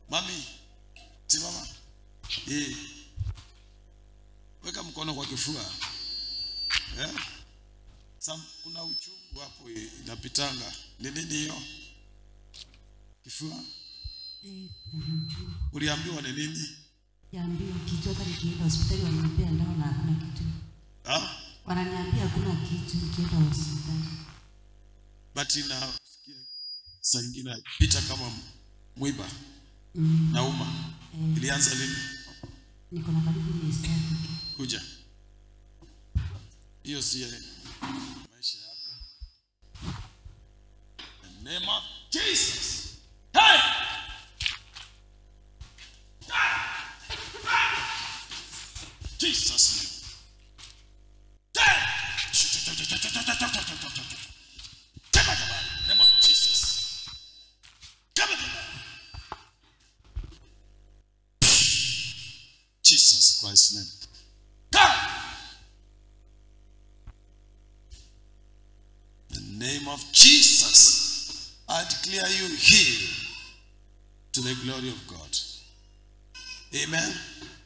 Mami, simama. Eh. Weka mkono kwa kifua. Eh? Sam, kuna uchungu hapo eh, inapitanga. Ni nini hiyo? Kifua? Eh, namjua. Uliambiwa ni nini? Yaambiwa kitu hata nikienda hospitali wananipea dawa na hakuna kitu. Ah? Wananiambia hakuna kitu nikienda hospitali. But ina saa ingine pita kama mwiba Mm. nauma. Eh, Ilianza lini? niko na karibu miezi tatu. Kuja. Hiyo si maisha yako. In the name of Jesus. Hey! Jesus name. Name of Jesus. Jesus Christ's name. Come! In the name of Jesus, I declare you healed to the glory of God. Amen.